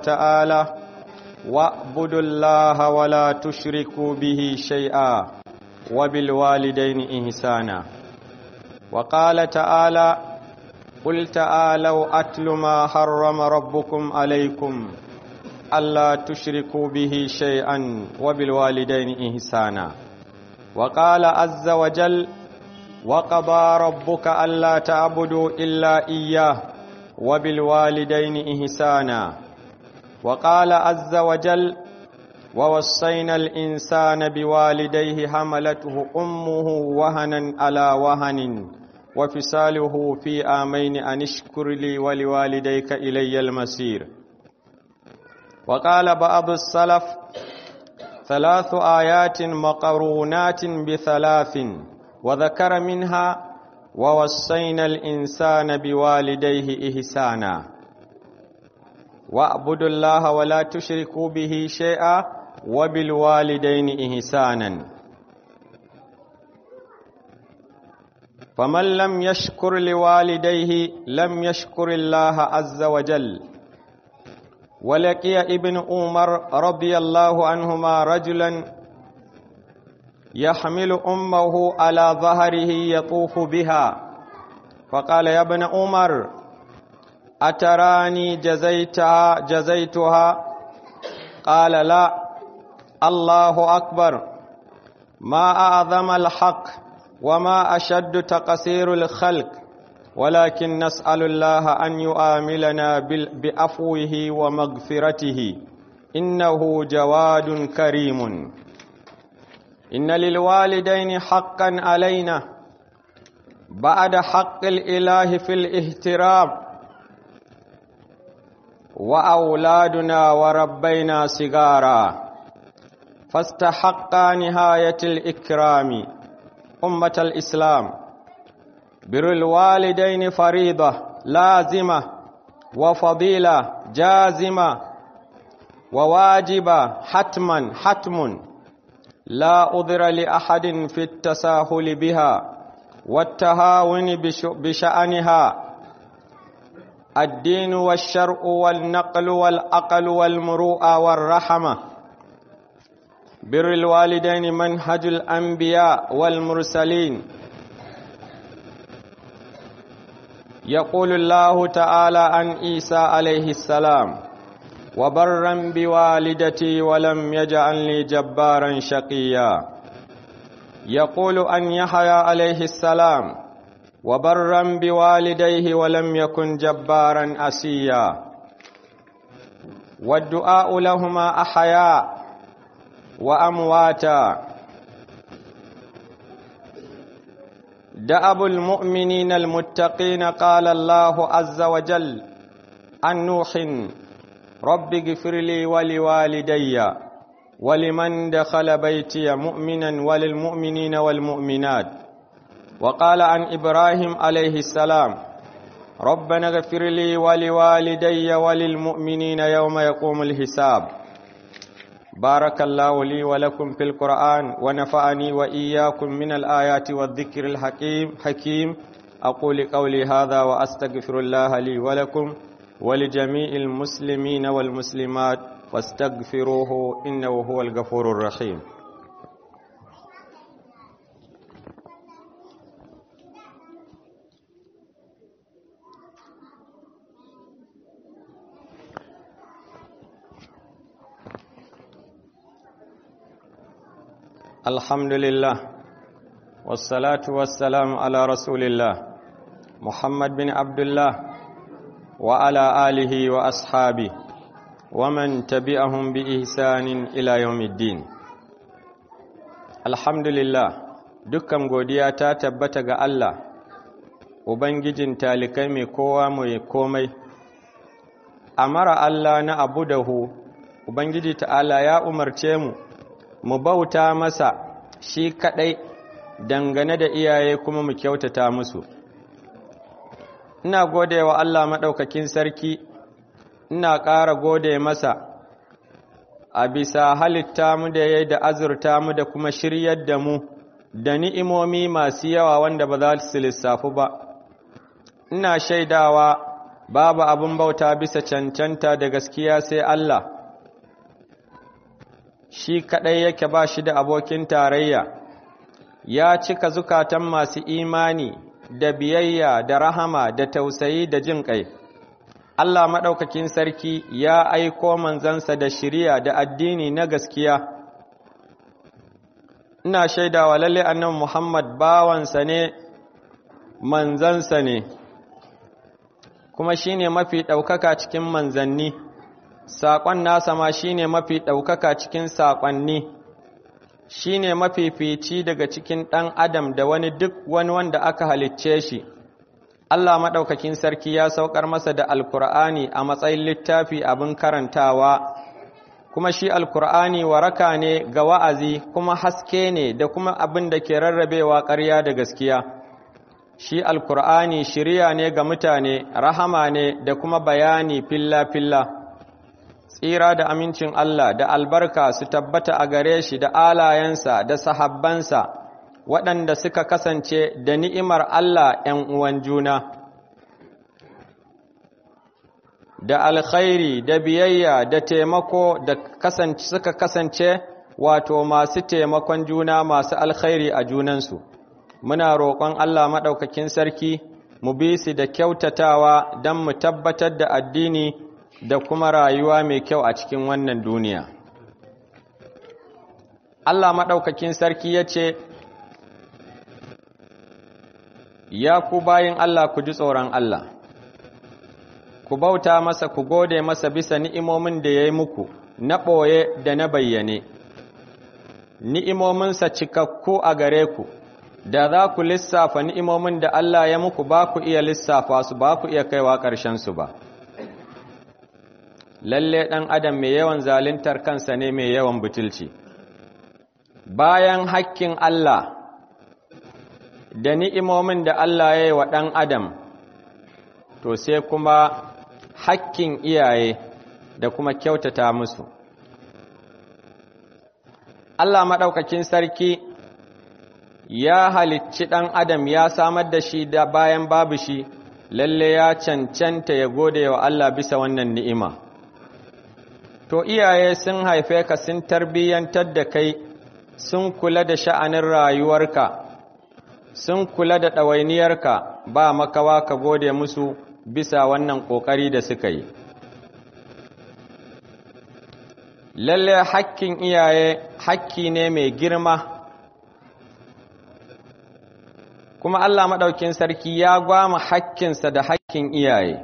تعالى واعبدوا الله ولا تشركوا به شيئا وبالوالدين إحسانا وقال تعالى قل تعالوا أتل ما حرم ربكم عليكم ألا تشركوا به شيئا وبالوالدين إحسانا وقال عز وجل وقضى ربك ألا تعبدوا إلا إياه وبالوالدين إحسانا وقال عز وجل ووصينا الإنسان بوالديه حملته أمه وهنا على وهن وفصاله في آمين أن اشكر لي ولوالديك إلي المسير وقال بعض السلف ثلاث آيات مقرونات بثلاث وذكر منها ووصينا الإنسان بوالديه إحسانا واعبدوا الله ولا تشركوا به شيئا وبالوالدين إحسانا فمن لم يشكر لوالديه لم يشكر الله عز وجل ولقي ابن عمر رضي الله عنهما رجلا يحمل أمه على ظهره يطوف بها فقال يا ابن عمر أتراني جزيتها جزيتها قال لا الله أكبر ما أعظم الحق وما أشد تقصير الخلق ولكن نسأل الله أن يؤاملنا بأفوه ومغفرته إنه جواد كريم إن للوالدين حقا علينا بعد حق الإله في الاهترام وأولادنا وربينا صغارا فاستحقا نهاية الإكرام أمة الإسلام بر الوالدين فريضة لازمة وفضيلة جازمة وواجبة حتما حتم لا أذر لأحد في التساهل بها والتهاون بشأنها الدين والشرع والنقل والعقل والمروءة والرحمة بر الوالدين منهج الأنبياء والمرسلين يقول الله تعالى عن عيسى عليه السلام وبرا بوالدتي ولم يجعلني جبارا شقيا يقول أن يحيى عليه السلام وبرا بوالديه ولم يكن جبارا أسيا والدعاء لهما أحياء وأمواتا دأب المؤمنين المتقين قال الله عز وجل عن نوح رب اغفر لي ولوالدي ولمن دخل بيتي مؤمنا وللمؤمنين والمؤمنات وقال عن إبراهيم عليه السلام ربنا اغفر لي ولوالدي وللمؤمنين يوم يقوم الحساب بارك الله لي ولكم في القرآن ونفعني وإياكم من الآيات والذكر الحكيم حكيم أقول قولي هذا وأستغفر الله لي ولكم ولجميع المسلمين والمسلمات فاستغفروه إنه هو الغفور الرحيم الحمد لله والصلاة والسلام على رسول الله محمد بن عبد الله وعلى آله وأصحابه ومن تبعهم بإحسان إلى يوم الدين الحمد لله dukkan godiya ta tabbata ga Allah ubangijin talikai mai kowa mai komai amara Allah na abu dahu ubangiji ta'ala ya umarce mu mu bauta masa shi kadai dangane da iyaye kuma mu kyautata musu ina gode wa Allah maɗaukakin sarki ina ƙara gode masa a bisa halitta mu da ya da azurta mu da kuma shiryar da mu da ni'imomi masu yawa wanda ba za su lissafu ba ina shaidawa babu abin bauta bisa cancanta da gaskiya sai Allah shi kaɗai yake ba shi da abokin tarayya ya cika zukatan masu imani da biyayya da rahama da tausayi da jin ƙai Allah maɗaukakin sarki ya aiko manzansa da shiriya da addini na gaskiya ina shaidawa lalle annan Muhammad bawansa ne manzansa ne kuma shine mafi ɗaukaka cikin manzanni saƙon nasa ma shine mafi ɗaukaka cikin saƙonni shine mafifici daga cikin ɗan adam da wani duk wani wanda aka halicce shi Allah maɗaukakin sarki ya saukar masa da alkur'ani a matsayin littafi abin karantawa kuma shi alkur'ani waraka ne ga wa'azi kuma haske ne da kuma abin da ke rarrabewa ƙarya da gaskiya shi alkur'ani shirya ne ga mutane rahama ne da kuma bayani filla-filla tsira da amincin Allah da albarka su tabbata a gare shi da alayensa da sahabbansa waɗanda suka kasance da ni'imar Allah ‘yan uwan juna da alkhairi da biyayya da taimako da kasance suka kasance wato masu taimakon juna masu alkhairi a junansu muna roƙon Allah maɗaukakin sarki mu bi su da kyautatawa don mu tabbatar da addini da kuma rayuwa mai kyau a cikin wannan duniya Allah maɗaukakin sarki ya ce ya ku bayin Allah ku ji tsoron Allah ku bauta masa ku gode masa bisa ni'imomin da ya yi muku na ɓoye da na bayyane ni'imominsa cikakku a gare ku da za ku lissafa ni'imomin da Allah ya muku ba ku iya lissafa su ba ku iya kaiwa ƙarshensu ba lalle ɗan adam mai yawan zaluntar kansa ne mai yawan butulci bayan hakkin Allah da ni'imomin da Allah ya yi wa ɗan adam to sai kuma hakkin iyaye da kuma kyautata musu Allah maɗaukakin sarki ya halicci ɗan adam ya samar da shi da bayan babu shi lalle ya cancanta ya gode wa Allah bisa wannan ni'ima to iyaye sun haife ka sun tarbiyyantar da kai sun kula da sha'anin rayuwarka sun kula da ɗawainiyarka ba makawa ka gode musu bisa wannan ƙoƙari da suka yi lalle hakkin iyaye hakki ne mai girma kuma Allah maɗaukin sarki ya gwama hakkinsa da hakkin iyaye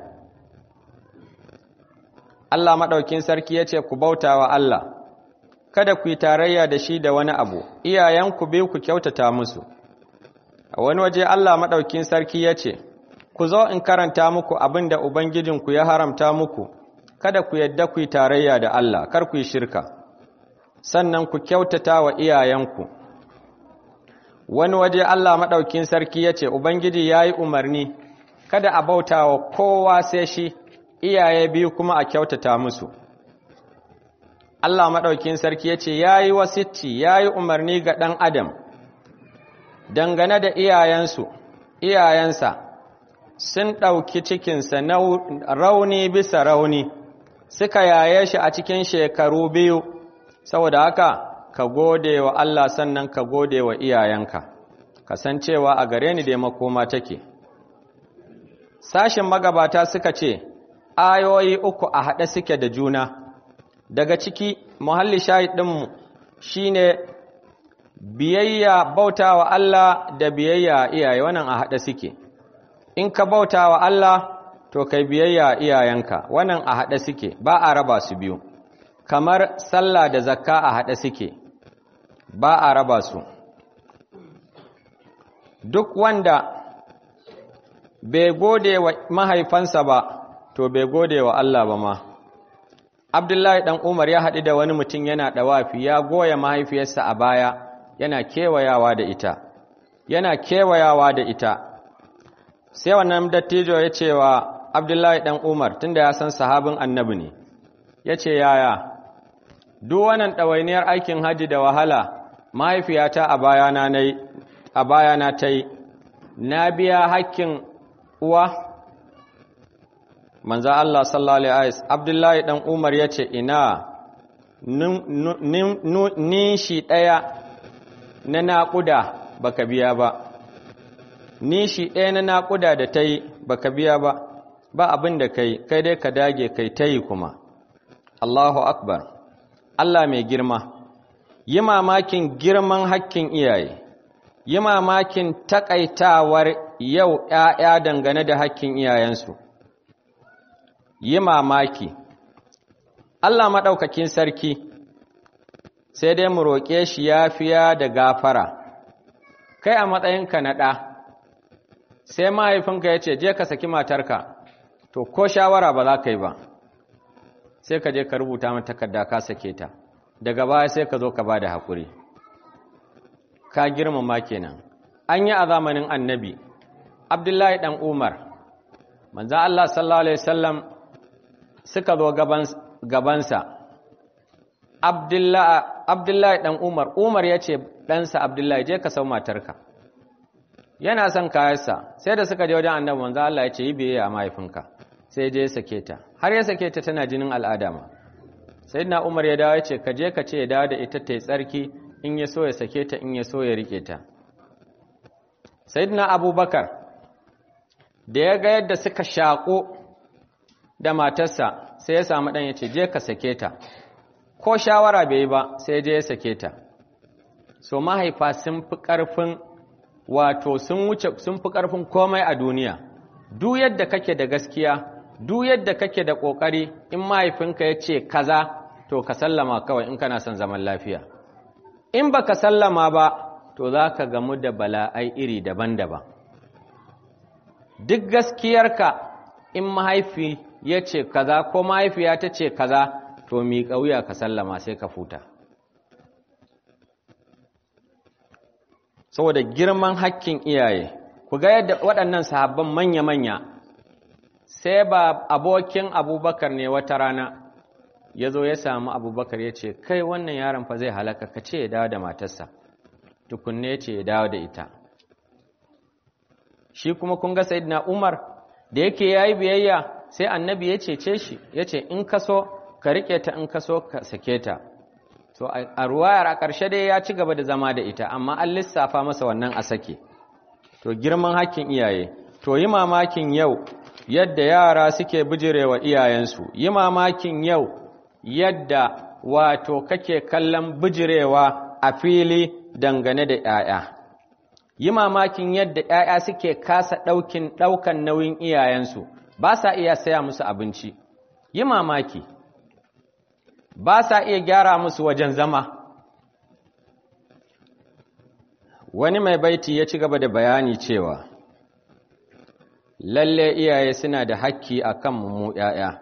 Allah maɗaukin sarki ya ce ku bauta wa Allah kada ku yi tarayya da shi da wani abu iyayenku biyu ku kyautata musu a wani waje Allah maɗaukin sarki ya ce ku zo in karanta muku abin da Ubangijinku ya haramta muku kada ku yadda ku yi tarayya da Allah kar ku yi shirka sannan ku kyautata wa iyayenku wani waje Allah maɗaukin sarki ya ce Ubangiji ya yi umarni kada a bauta wa kowa sai shi iyaye biyu kuma a kyautata musu Allah maɗaukin sarki ya ce ya yi wasicci ya yi umarni ga ɗan adam dangane da iyayensu iyayensa sun ɗauki cikinsa na rauni bisa rauni suka yaye shi a cikin shekaru biyu saboda haka ka gode wa Allah sannan ka gode wa iyayenka kasancewa a gare ni da makoma take sashin magabata suka ce ayoyi uku a haɗe suke da juna daga ciki muhalli shahidinmu shine biyayya bauta wa Allah da biyayya iyaye wannan a haɗe suke in ka bauta wa Allah to kai biyayya iyayenka wannan a haɗe suke ba a raba su biyu kamar sallah da zakka a haɗe suke ba a raba su duk wanda bai gode wa mahaifansa ba to bai gode wa Allah ba ma Abdullahi dan Umar ya haɗu da wani mutum yana ɗawafi ya goya mahaifiyarsa a baya yana kewayawa da ita yana kewayawa da ita sai wannan dattijo ya ce wa Abdullahi dan Umar tunda ya san sahabin annabi ne ya ce yaya duk wannan ɗawainiyar aikin haji da wahala mahaifiyata a bayana na a bayana ta yi na biya hakkin uwa manzo Allah sallallahu alaihi wasallam Abdullahi dan Umar yace ina ni shi daya na naƙuda baka biya ba ni shi ɗaya na naƙuda da ta yi baka biya ba ba abin da kai kai dai ka dage kai ta yi kuma Allahu akbar Allah mai girma yi mamakin girman hakkin iyaye yi mamakin takaitawar yau ‘ya'ya dangane da hakkin iyayensu yi mamaki Allah maɗaukakin sarki sai dai mu roƙe shi yafiya da gafara kai a matsayinka na ɗa sai mahaifinka ya ce je ka saki matarka to ko shawara ba za ka yi ba sai ka je ka rubuta mata takarda ka sake ta daga baya sai ka zo ka ba da haƙuri ka girmama kenan an yi a zamanin annabi abdullahi ɗan umar manzan allah sallallahu alaihi wasallam suka zo gabansa abdullahi ɗan umar umar ya ce ɗansa abdullahi je ka sau matarka yana son kayansa sai da suka je wajen annabi manzo Allah ya ce yi biyayya a mahaifinka sai je ya sake ta har ya sake ta tana jinin al'ada ma sayyidina Umar ya dawo ya ce ka je ka ce ya dawo da ita ta yi tsarki in ya so ya sake ta in ya so ya rike ta sayyidina Abubakar da ya ga yadda suka shaƙo da matarsa sai ya samu dan ya ce je ka sake ta ko shawara bai yi ba sai je ya sake ta so mahaifa sun fi ƙarfin wato sun wuce sun fi ƙarfin komai a duniya duk yadda kake da gaskiya duk yadda kake da ƙoƙari in mahaifinka ya ce kaza to ka sallama kawai in kana son zaman lafiya in ba ka sallama ba to za ka gamu da bala'ai iri daban-daban duk gaskiyarka in mahaifi ya ce kaza ko mahaifiya ta ce kaza to mi ƙauya ka sallama sai ka futa saboda girman hakkin iyaye ku ga yadda waɗannan sahabban manya-manya sai ba abokin abubakar ne wata rana ya zo ya samu abubakar ya ce kai wannan yaron fa zai halaka ka ce ya dawo da matarsa tukunne ya ce ya dawo da ita shi kuma kun ga sayidina umar da yake ya yi biyayya sai annabi ya cece shi ya ce in ka so ka riƙe ta in ka so ka sake ta to a ruwayar a ƙarshe dai ya ci gaba da zama da ita amma an lissafa masa wannan a sake to girman hakkin iyaye to yi mamakin yau yadda yara suke bijirewa iyayensu yi mamakin yau yadda wato kake kallon bijirewa a fili dangane da 'ya'ya yi mamakin yadda 'ya'ya suke kasa ɗaukin ɗaukan nauyin iyayensu ba sa iya saya musu abinci yi mamaki ba sa iya gyara musu wajen zama wani mai baiti ya ci gaba da bayani cewa lalle iyaye suna da hakki a kan mu ‘ya'ya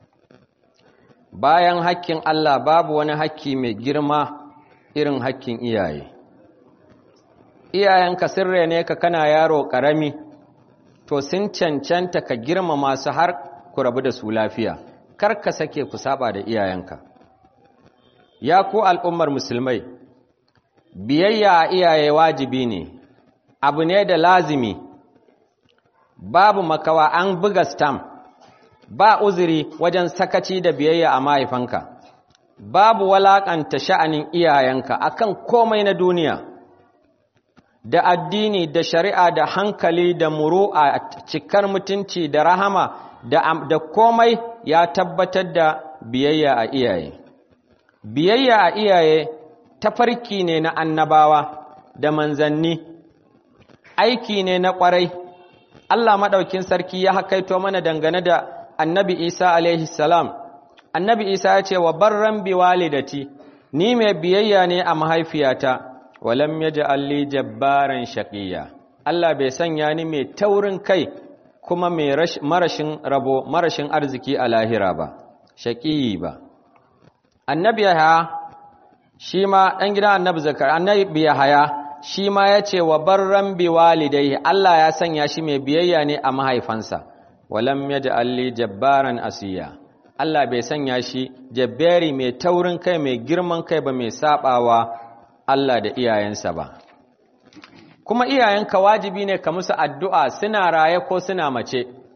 bayan hakkin Allah babu wani hakki mai girma irin hakkin iyaye iyayenka sirre ne ka kana yaro ƙarami to sun cancanta ka girmama su har ku rabu da su lafiya kar ka sake ku saba da iyayenka ya ku al'ummar musulmai biyayya a iyaye wajibi ne abu ne da lazimi babu makawa an buga stam ba uzuri wajen sakaci da biyayya a mahaifanka babu walakanta sha'anin iyayenka akan komai na duniya da addini da shari'a da hankali da muru'a cikar mutunci da rahama da, da komai ya tabbatar da biyayya a iyaye biyayya a iyaye tafarki ne na annabawa da manzanni aiki ne na ƙwarai Allah maɗaukin sarki ya hakaito mana dangane da annabi Isa alaihi salam annabi Isa ya ce wa barran bi walidati ni mai biyayya ne a mahaifiyata walam yaj'al li jabbaran shaqiyya Allah bai sanya ni mai taurin kai kuma mai marashin rabo marashin arziki a lahira ba shaqiyi ba annabi Yahaya shi ma ɗan gidan annabi zakar annabi Yahaya shi ma ya ce wa barran bi walidai Allah ya sanya shi mai biyayya ne a mahaifansa walam yaj'al li jabbaran asiya Allah bai sanya shi jabbari mai taurin kai mai girman kai ba mai sabawa Allah da iyayensa ba kuma iyayenka wajibi ne ka musu addu'a suna raye ko suna mace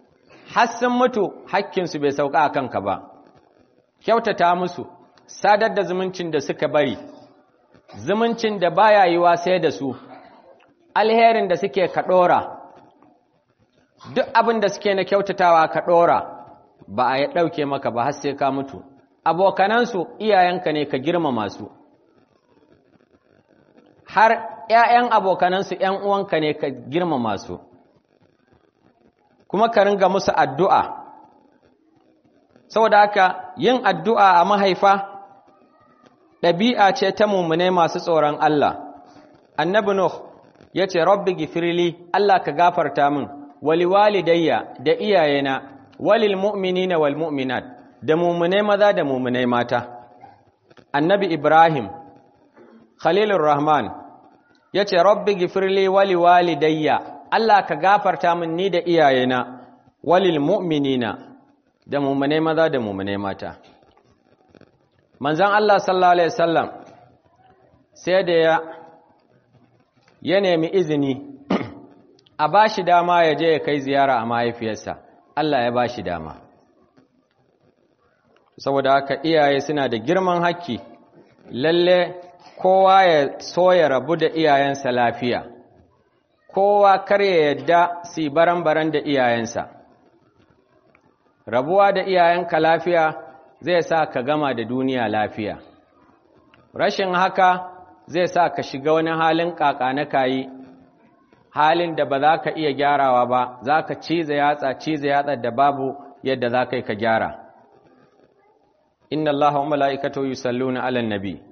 har sun mutu hakkinsu bai sauka a kanka ba kyautata musu sadar da zumuncin da suka bari zumuncin da baya yiwa sai da su alherin da suke ka ɗora duk abin da suke na kyautatawa ka ɗora ba a ya ɗauke maka ba har sai ka mutu abokanansu iyayenka ne ka girmama su har ‘ya'yan abokanansu ‘yan uwanka ne ka girmama su kuma ka ringa musu addu'a saboda haka yin addu'a a mahaifa ɗabi'a ce ta mummune masu tsoron Allah annabi Nuh ya ce rabbi gifirli Allah ka gafarta min wali walidayya da iyayena walil mu'minina wal mu'minat da mummune maza da mummune mata annabi Ibrahim Khalilur Rahman ya ce rabbi gifirli wali walidayya Allah ka gafarta min ni da iyayena walil mu'minina da mummune maza da mummune mata manzan Allah sallallahu alaihi wasallam sai da ya ya nemi izini a bashi dama ya je ya kai ziyara a mahaifiyarsa Allah ya bashi dama saboda haka iyaye suna da girman haƙƙi lalle kowa ya so ya rabu da iyayensa lafiya kowa kar ya yadda si baran-baran da iyayensa rabuwa da iyayenka lafiya zai sa ka gama da duniya lafiya rashin haka zai sa ka shiga wani halin kaka na kayi halin da ba za ka iya gyarawa ba za ka cize yatsa cize yatsa da babu yadda za ka yi ka gyara inna allaha wa mala'ikatahu yusalluna 'alan nabi